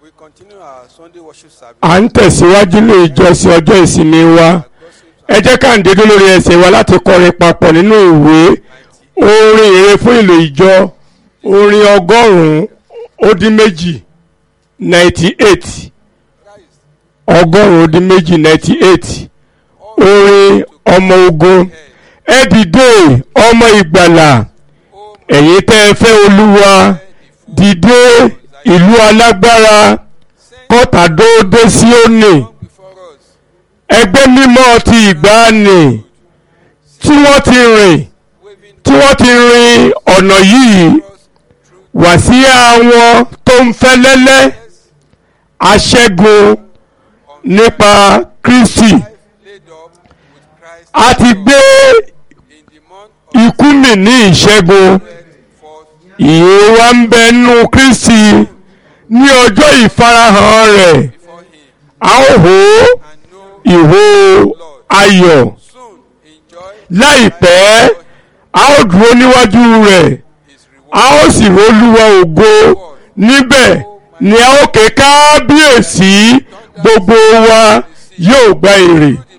We continue our Sunday worship service. à ń tẹ̀síwájú ní ìjọsìn ọjọ́ ìsinmi wa ẹ jẹ́ ká ń dédé lórí ẹsẹ̀ wa láti kọrin papọ̀ nínú ìwé orin ìre fún ìlò ìjọ orin ọgọ́rùn-ún ó dín méjì ninety eight ọgọ́rùn-ún ó dín méjì ninety eight orin ọmọ ogun ẹ dìde ọmọ ìgbàlà ẹ̀yin tẹ́ ẹ fẹ́ olúwa dìde ìlú alágbára kọ́tà dóódé síónì Before us, ẹgbẹ́ mímọ́ ti ìgbàanì tí wọ́n ti rìn waving tí wọ́n ti rin ọ̀nà yìí us through wá sí àwọn tó ń fẹ́ lẹ́lẹ́ aṣẹ́gun nípa Kristi laid up with Christ a ti gbé in the month of ikú mì ní ìṣẹ́gun forth ìyè wa ń bẹ nínú Kristi ní ọjọ́ ìfarahàn rẹ̀ before him a ó hó and know ìhó ayọ̀ soon enjoy láìpẹ́ a ó dúró níwájú rẹ̀ his reward. a ó sì rolúwa ògo níbẹ̀ ni a ó ké kábíyèsí gbogbo wa yóò gba èrè